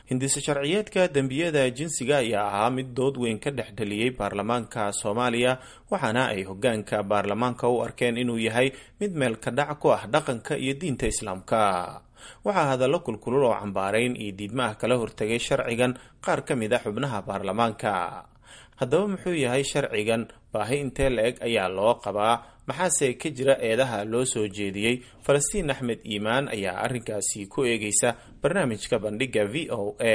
hindise sharciyeedka dembiyada jinsiga ayaa ahaa mid dood weyn ka dhex dhaliyey baarlamaanka soomaaliya waxaana ay hogaanka baarlamaanka u arkeen inuu yahay mid meel ka dhac ku ah dhaqanka iyo diinta islaamka waxaa hadallo kulkulul oo cambaarayn iyo diidma ah kala hortegay sharcigan qaar ka mid a xubnaha baarlamaanka haddaba muxuu yahay sharcigan baahi intee la-eg ayaa loo qabaa maxaase ka jira eedaha loo soo jeediyey falastiin axmed iimaan ayaa arrinkaasi ku eegeysa barnaamijka bandhiga v o a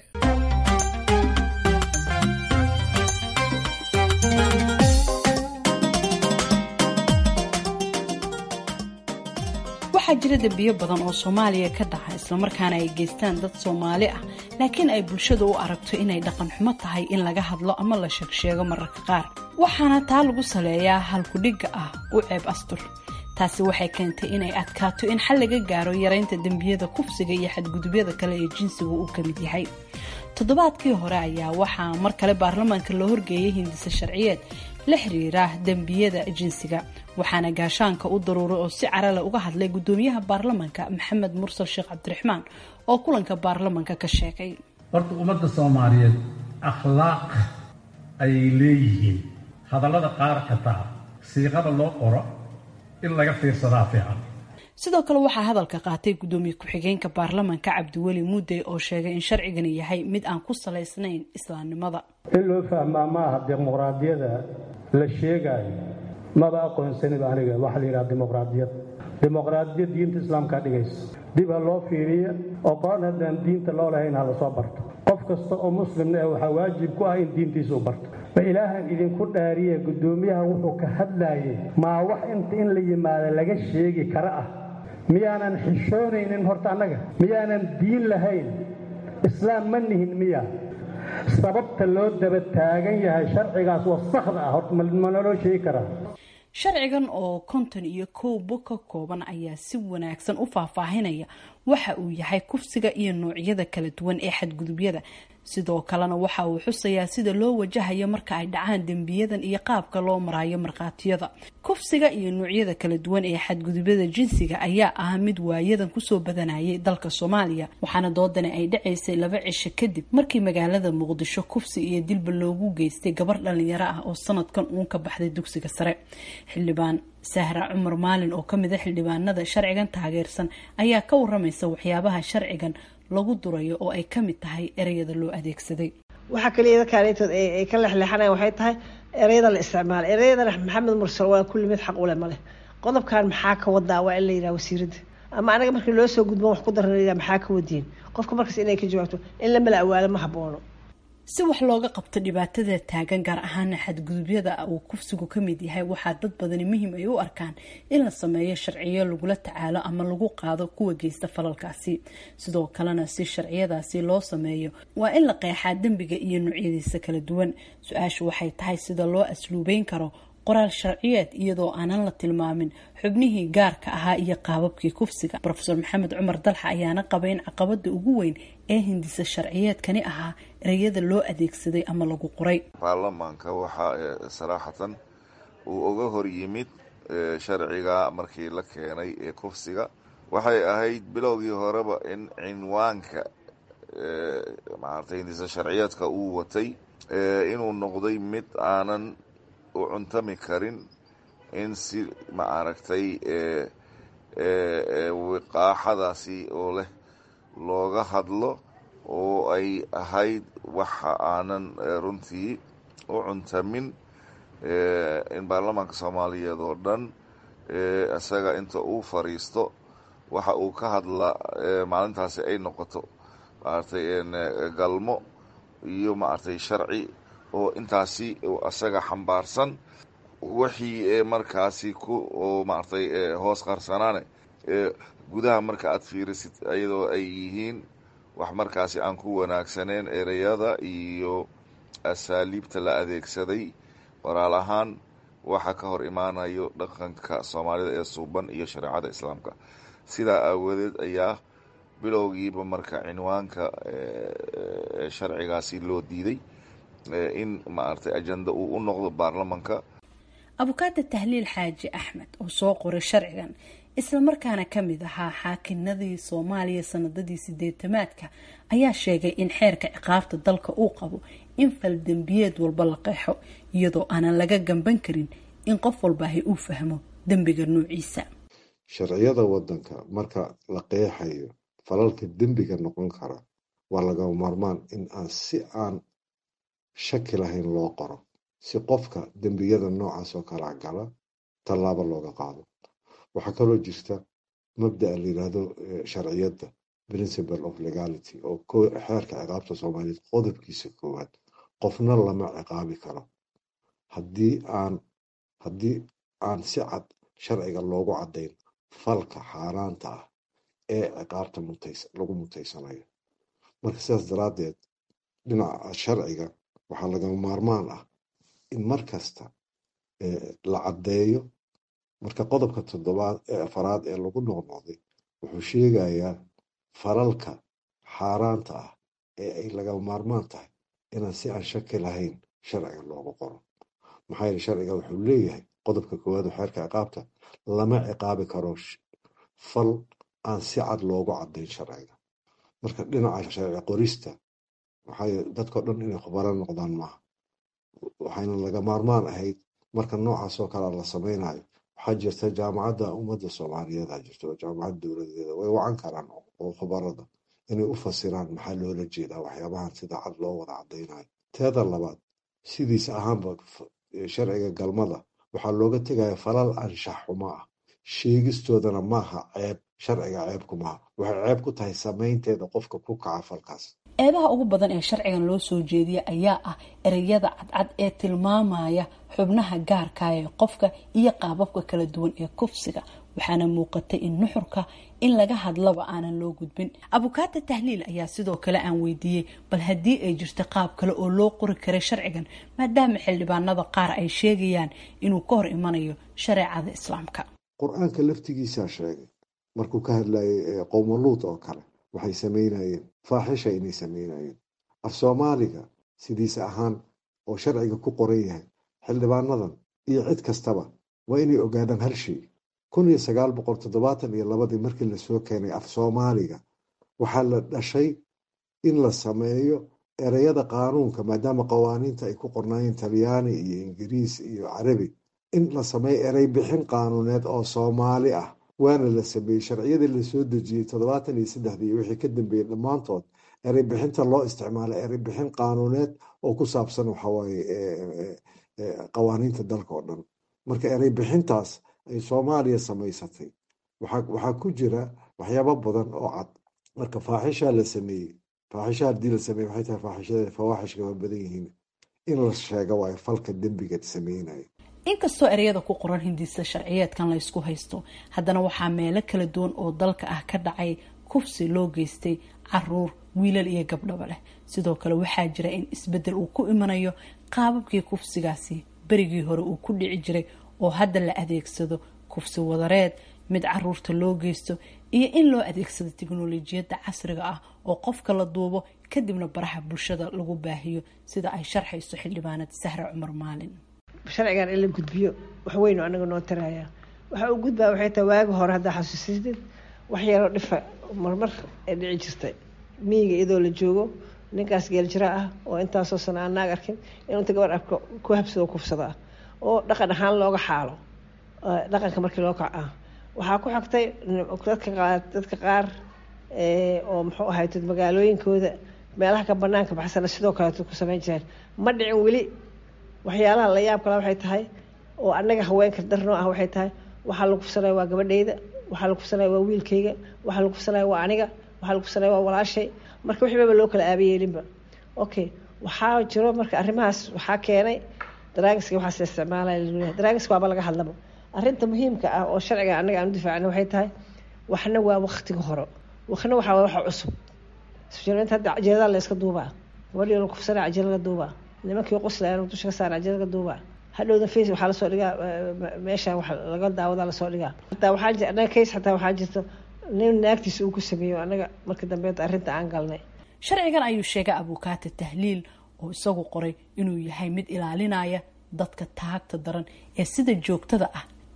waxaa jira dembiyo badan oo soomaaliya ka dhaca islamarkaana ay geystaan dad soomaali ah laakiin ay bulshadu u aragto inay dhaqan xumo tahay in laga hadlo ama la sheegsheego mararka qaar waxaana taa lagu saleeyaa halkudhigga ah u ceeb astur taasi waxay keentay inay adkaato in xal laga gaaro yaraynta dembiyada kufsiga iyo xadgudubyada kale ee jinsigu uu ka mid yahay toddobaadkii hore ayaa waxaa mar kale baarlamaanka loo horgeeyay hindise sharciyeed la xiriira dembiyada jinsiga waxaana gaashaanka u daruuray oo si carale uga hadlay gudoomiyaha baarlamaanka maxamed mursal sheekh cabdiraxmaan oo kulanka baarlamaanka ka sheegay horta ummadda soomaaliyeed akhlaaq ayay leeyihiin hadallada qaar xitaa siiqada loo qoro in laga fiirsadaa fiican sidoo kale waxaa hadalka qaatay gudoomiye ku-xigeenka baarlamaanka cabdiweli mudde oo sheegay in sharcigani yahay mid aan ku salaysnayn islaamnimada in loo fahmaa ma aha dimuqraadiyada la sheegaayo maba aqoonsaniba aniga waxaa la yidhaha dimuqraadiyad dimuqraadiyad diinta islaamkaa dhigaysa dib ha loo fiiriya oo qoon haddaan diinta loo lahayn ha lasoo barto qof kasta oo muslimna eh waxaa waajib ku ah in diintiisa u barto ma ilaahan idinku dhaariye guddoomiyaha wuxuu ka hadlaayay maa wax inta in la yimaada laga sheegi kara ah miyaanan xishoonaynin horta annaga miyaanan diin lahayn islaam ma nihin miya sababta loo daba taagan yahay sharcigaas wasakda ah horta ma naloo sheegi karaa sharcigan oo konton iyo kow bog ka kooban ayaa si wanaagsan u faahfaahinaya waxa uu yahay kufsiga iyo noocyada kala duwan ee xadgudubyada sidoo kalena waxa uu xusayaa sida loo wajahayo marka ay dhacaan dembiyadan iyo qaabka loo marayo markhaatiyada kufsiga iyo noocyada kala duwan ee xadgudubyada jinsiga ayaa ah mid waayadan kusoo badanayay dalka soomaaliya waxaana doodani ay dhacaysay laba cisho kadib markii magaalada muqdisho kufsi iyo dilba loogu geystay gabar dhalinyaro ah oo sanadkan uun ka baxday dugsiga sare xildhibaan sahra cumar maalin oo kamid a xildhibaanada sharcigan taageersan ayaa ka waramaysa waxyaabaha sharcigan lagu durayo oo ay kamid tahay ereyada loo adeegsaday waxaa kaliya dadkaantood ay ka lexleexanayan waxay tahay ereyada la isticmaala ereyada maxamed mursal waa kulli mid xaq ule maleh qodobkan maxaa ka wadaa waa in la yidhaha wasiiradda ama anaga markii loo soo gudbo wax ku daran maxaa ka wadiin qofka markaas inay ka jawaabto in la mala awaalo ma haboono si wax looga qabto dhibaatada taagan gaar ahaana xadgudubyada uu kufsigu ka mid yahay waxaa dad badani muhiim ay u arkaan in la sameeyo sharciyo lagula tacaalo ama lagu qaado kuwa geysta falalkaasi sidoo kalena si sharciyadaasi loo sameeyo waa in la qeexaa dembiga iyo noocyadiisa kala duwan su-aashu waxay tahay sida loo asluubeyn karo qoraal sharciyeed iyadoo aanan la tilmaamin xubnihii gaarka ahaa iyo qaababkii kufsiga rofeor maxamed cumar dalxa ayaana qaba in caqabada ugu weyn ee hindisa sharciyeedkani ahaa ereyada loo adeegsaday ama lagu qoray baarlamaanka waxaa saraaxatan uu uga hor yimid sharciga markii la keenay ee kufsiga waxay ahayd bilowgii horeba in cinwaanka maaragtay hindisa sharciyeedka uu watay inuu noqday mid aanan u cuntami karin in si ma aragtay wiqaaxadaasi oo leh looga hadlo oo ay ahayd waxa aanan runtii u cuntamin in baarlamaanka soomaaliyeed oo dhan isaga inta uu fariisto waxa uu ka hadla maalintaasi ay noqoto maaragtay galmo iyo maaragtay sharci oo intaasi isaga xambaarsan wixii markaasi ku oo maaragtay hoos qarsanaane gudaha marka aad fiirisid iyadoo ay yihiin wax markaasi aan ku wanaagsaneen ereyada iyo asaaliibta la adeegsaday waraal ahaan waxa ka hor imaanayo dhaqanka soomaalida ee suuban iyo shareecada islaamka sidaa aawadeed ayaa bilowgiiba marka cinwaanka sharcigaasi loo diiday in maaragtay ajenda uu u noqdo baarlamanka abukaata tahliil xaaji axmed oo soo qoray sharcigan islamarkaana ka mid ahaa xaakinadii soomaaliya sanadadii sideetamaadka ayaa sheegay in xeerka ciqaabta dalka uu qabo in faldembiyeed walba la qeexo iyadoo aanan laga gamban karin in qof walbaahi uu fahmo dembiga noociisa sharciyada wadanka marka la qeexayo falalka dembiga noqon kara waa lagama maarmaan in aan si aan shaki lahayn loo qoro si qofka dembiyada noocaas oo kala gala tallaabo looga qaado waxaa kaloo jirta mabdaa la yidhaahdo sharciyadda principle of legality oo xeerka ciqaabta soomaaliyeed qodobkiisa koowaad qofna lama ciqaabi karo haddii aan haddii aan si cad sharciga loogu caddayn falka xaaraanta ah ee ciqaabta lagu mutaysanayo marka sidaas daraaddeed dhinaca sharciga waxaa lagama maarmaan ah in mar kasta la caddeeyo marka qodobka toddobaad ee afaraad ee lagu noqnoqday wuxuu sheegayaa falalka xaaraanta ah ee ay lagama maarmaan tahay inaan si aan shaki lahayn sharciga loogu qoro maxaa yeele sharciga wuxuu leeyahay qodobka koowaad oo xeerka ciqaabta lama ciqaabi karo fal aan si cad loogu caddayn sharciga marka dhinaca sharci qorista waxay dadkao dhan inay khubaro noqdaan maaha waxayna laga maarmaan ahayd marka noocaas oo kale la sameynayo waxaa jirta jaamacadda ummadda soomaaliyeed aa jirta oo jaamacadda dowladeeda way wacan karaan oo khubarada inay u fasiraan maxaa loola jeedaa waxyaabahan sida cad loo wada caddaynayo teeda labaad sidiisa ahaanba sharciga galmada waxaa looga tegaya falal anshax xumo ah sheegistoodana maaha ceeb sharciga ceebku maaha waxay ceeb ku tahay samaynteeda qofka ku kaca falkaas eedaha ugu badan ee sharcigan loo soo jeediya ayaa ah ereyada cadcad ee tilmaamaya xubnaha gaarka ee qofka iyo qaababka kala duwan ee kufsiga waxaana muuqatay in nuxurka in laga hadlaba aanan loo gudbin abukaata tahliil ayaa sidoo kale aan weydiiyey bal haddii ay jirto qaab kale oo loo qori karay sharcigan maadaama xildhibaanada qaar ay sheegayaan inuu ka hor imanayo shareecada islaamka qur-aanka laftigiisaa sheegay markuu ka hadlayay qowmaluud oo kale waxay samaynayeen faaxisha inay samaynayeen af soomaaliga sidiisa ahaan oo sharciga ku qoran yahay xildhibaanadan iyo cid kastaba waa inay ogaadaan hal shay kun iyo sagaal boqol toddobaatan iyo labadii markii lasoo keenay af soomaaliga waxaa la dhashay in la sameeyo ereyada qaanuunka maadaama qawaaniinta ay ku qornaayeen talyaani iyo ingiriis iyo carabi in la sameeyo erey bixin qaanuuneed oo soomaali ah waana la sameeyey sharciyadii lasoo dejiyey toddobaatan iyo saddexdii iyo wixii ka dambeeyey dhammaantood erey bixinta loo isticmaalay erey bixin qaanuuneed oo ku saabsan waxawaaye qawaaniinta dalka oo dhan marka erey bixintaas ay soomaaliya samaysatay waxaa ku jira waxyaabo badan oo cad marka faaxishaa la sameeyey faaxisha haddii la sameeye waxay tahay faaxishada fawaaxishka waa badan yihiin in la sheega waayo falka dembiga sameynaya inkastoo ereyada ku qoran hindisa sharciyeedkan la ysku haysto haddana waxaa meelo kala duwan oo dalka ah ka dhacay kufsi loo geystay caruur wiilal iyo gabdhaba leh sidoo kale waxaa jira in isbedel uu ku imanayo qaababkii kufsigaasi berigii hore uu ku dhici jiray oo hadda la adeegsado kufsi wadareed mid caruurta loo geysto iyo in loo adeegsado tiknolojiyadda casriga ah oo qofka la duubo kadibna baraha bulshada lagu baahiyo sida ay sharxayso xildhibaanad sahre cumar maalin sharcigan in la gudbiyo wax weynu anaga noo tarayaa waxa uu gudbaa waxay tahay waagi hore haddaa xasuusisdid wax yaroo dhifa marmar ay dhici jirtay miyiga iyadoo la joogo ninkaas geeljira ah oo intaasoo sana aan naag arkin inuu inta gabar arko ku habsado kufsada ah oo dhaqan ahaan looga xaalo dhaqanka markii loo kac ah waxaa ku xigtay dadka qaar oo muxuu ahayd magaalooyinkooda meelaha ka banaanka baxsana sidoo kaleeto ku samayn jireen ma dhicin weli waxyaalaha la yaab kala waxay tahay oo annaga haweenka darnoo ah waxay tahay waxaa la kufsanaya waa gabadhayda waxaa la kufsanaya waa wiilkayga waxaa la kufsanaya waa aniga waxaa la kufsanaya waa walaashay marka wixibaba loo kala aabayeelinba okay waxaa jiro marka arrimahaas waxaa keenay daraagiska waxaas la isticmaalaya daraagiska waaba laga hadlaba arrinta muhiimka ah oo sharciga annaga aan u difaacna waxay tahay waxna waa waktiga hore waxna waxaa waa waxa cusub isfiirinta hadda cajeelada la iska duubaa gabadhii la kufsanaya cajeelada duubaa nimankii quslayaan dusha ka saara cajeelada duubaa hadhowda face waxaa lasoo dhigaa meesha wax laga daawada lasoo dhigaa hataa waxaa jir annaga case xataa waxaa jirta nin naagtiisa uu ku sameeyo annaga marka dambeed arrinta aan galnay sharcigan ayuu sheegay abukaata tahliil oo isagu qoray inuu yahay mid ilaalinaya dadka taagta daran ee sida joogtada ah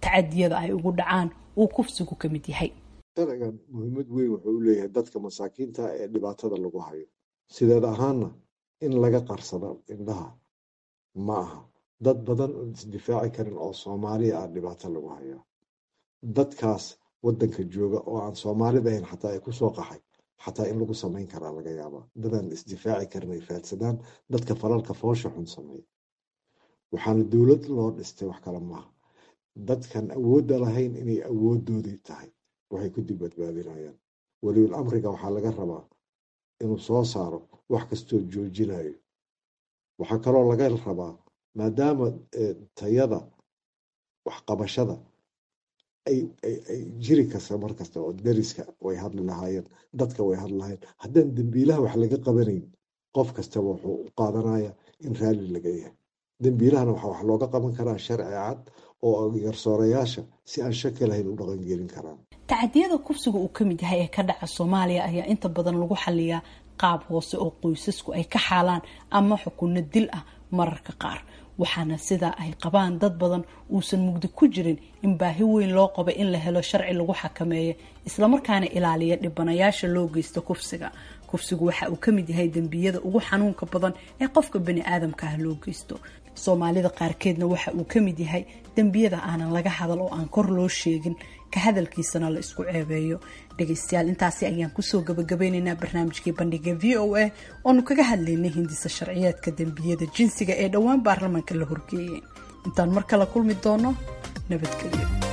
tacadiyada ay ugu dhacaan uu kufsigu ka mid yahay sharcigan muhiimad weyn wuxuu u leeyahay dadka masaakiinta ee dhibaatada lagu hayo sideed ahaanna in laga qarsado indhaha ma aha dad badan oon isdifaaci karin oo soomaaliya ah dhibaato lagu hayaa dadkaas waddanka jooga oo aan soomaalida ahayn xataa ay kusoo qaxay xataa in lagu samayn karaa laga yaabaa dadaan isdifaaci karin ay faadsadaan dadka falalka foosha xun sameeya waxaana dowlad loo dhistay wax kale maaha dadkan awoodda lahayn inay awooddoodii tahay waxay ku dib badbaadinayaan weliul amriga waxaa laga rabaa inuu soo saaro wax kastoo joojinayo waxaa kaloo laga rabaa maadaama tayada waxqabashada ay jiri karta mar kasta oo dariska way hadli lahaayeen dadka way hadli lahayen haddaan dembiilaha wax laga qabanayn qof kastaba wuxuu u qaadanaya in raalli laga yahay dembiilahana waxaa wax looga qaban karaa sharci cad oo garsoorayaasha si aan shaki lahayn u dhaqangelin karaan tacadiyada kufsiga uu ka mid yahay ee ka dhaca soomaaliya ayaa inta badan lagu xaliyaa qaab hoose oo qoysasku ay ka xaalaan ama xukunno dil ah mararka qaar waxaana sidaa ay qabaan dad badan uusan mugdi ku jirin in baahi weyn loo qabo in la helo sharci lagu xakameeyo islamarkaana ilaaliya dhibanayaasha loo geysta kufsiga kufsigu waxa uu ka mid yahay dembiyada ugu xanuunka badan ee qofka bani aadamka ah loo geysto soomaalida qaarkeedna waxa uu ka mid yahay dembiyada aanan laga hadal oo aan kor loo sheegin ka hadalkiisana la isku ceebeeyo dhegaystayaal intaasi ayaan kusoo gabagabeynaynaa barnaamijkii bandhiga v o a oonu kaga hadlaynay hindisa sharciyeedka dembiyada jinsiga ee dhowaan baarlamaanka la horgeeyay intaan mar kale kulmi doono nabadgelyo